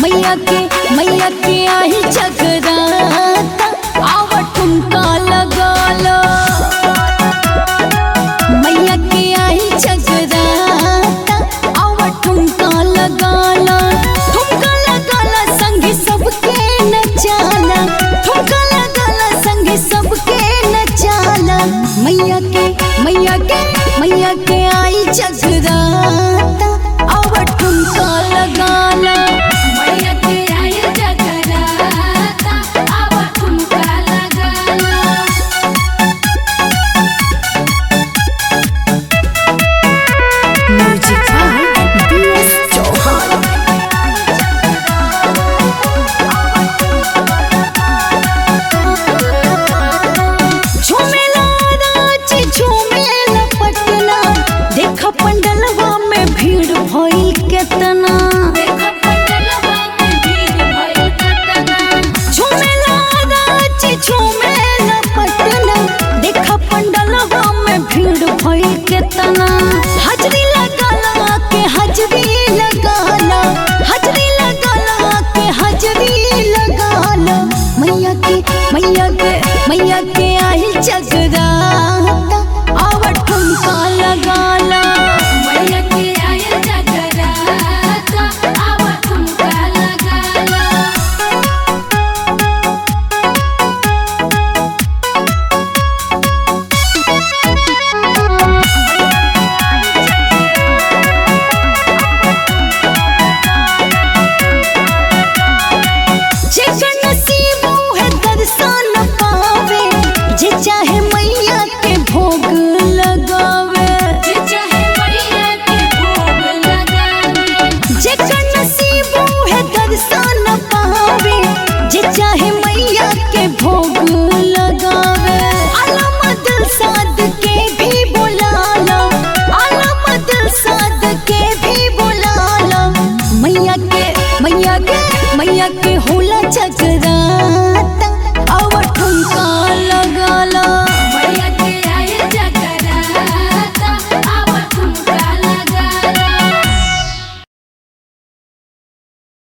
मैया के मैया के आई जगराता आव ठुमका लगा लो मैया के आई जगराता आव ठुमका लगा लो ठुमका लगा लो संगे सबके नचाला ठुमका लगा लो संगे सबके नचाला मैया के मैया के मैया के आई जगराता आव ठुमका लगा लो मैया के आई जगराता आव ठुमका लगाला म्यूजिक बाय बीएस चौहान झूमेला रांची झूमेला पटना देख पंडलवा में भीड़ भइल केतना देख पंडलवा में भीड़ भइल कतना झूमेला रांची झूमेला पटना देख पंडलवा में भीड़ भइल केतना हाजरी लगाला के हाजरी लगाला हाजरी लगाला के हाजरी लगाला मैया के मैया के मैया के आई जगरा